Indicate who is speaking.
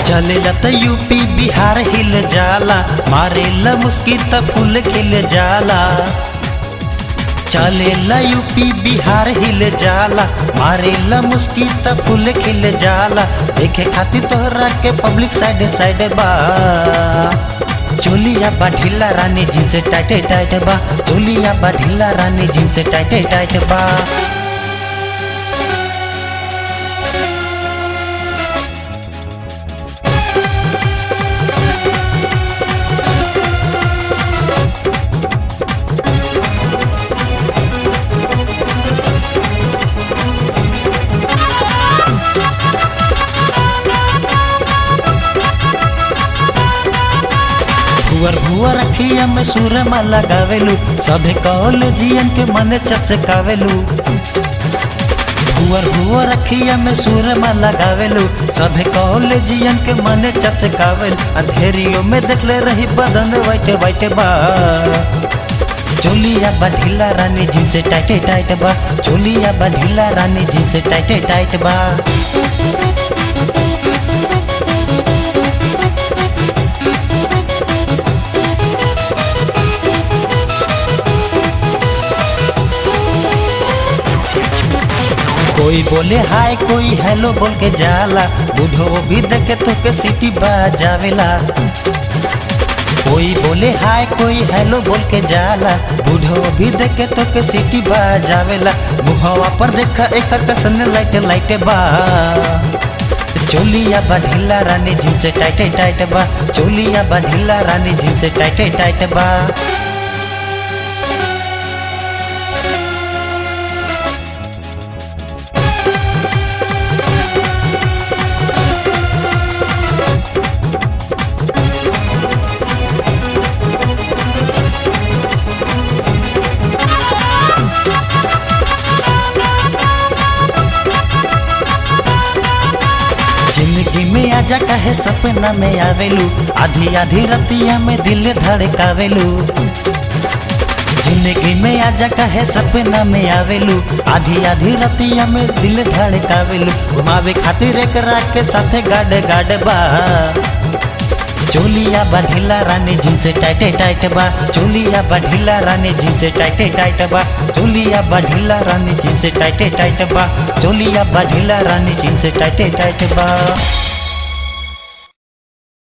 Speaker 1: चलेला त यूपी बिहार हिल जाला मारेला मुस्की त फूल खिल जाला चलेला यूपी बिहार हिल जाला मारेला मुस्की त फूल खिल जाला देखे खातिर तोहरा के पब्लिक साइड साइड बा चोलिया बा ढीला रानी जी से टाइट टाइट बा चोलिया बा ढीला रानी जी से टाइट टाइट बा भुअर भुअर अखिया में सूरमा लगावेलू सभे कॉलेजियन के मन चसकावेलू भुअर भुअर अखिया में सूरमा लगावेलू सभे कॉलेजियन के मन चसकावेल अंधेरियों में देखले रही बदन वाइट वाइट बा चोलिया बा ढीला रानी जी से टाइट टाइट बा चोलिया बा ढीला रानी जी से टाइट टाइट बा कोई बोले हाय कोई हेलो बोल के जाला बुढ़ो भी देखे तो के सिटी बजावेला कोई बोले हाय कोई हेलो बोल के जाला बुढ़ो भी देखे तो के सिटी बजावेला मुहवा पर देखा एक कसन लाइट लाइट बा चोलिया बा ढीला रानी जी से टाइट टाइट बा चोलिया बा ढीला रानी जी से टाइट टाइट बा जिंदगी में आजा कहे सपना में आवेलू आधी आधी रतिया में दिल धड़कावेलू जिंदगी में आजा कहे सपना में आवेलू आधी आधी रतिया में दिल धड़कावेलू घुमावे खातिर एक रात के साथे गाड गाड बा चोलिया बा ढीला रानी जी से टाइट टाइट बा चोलिया बा ढीला रानी जी से टाइट टाइट बा चोलिया बा ढीला रानी जी से टाइट टाइट बा चोलिया बा ढीला रानी जी से टाइट टाइट बा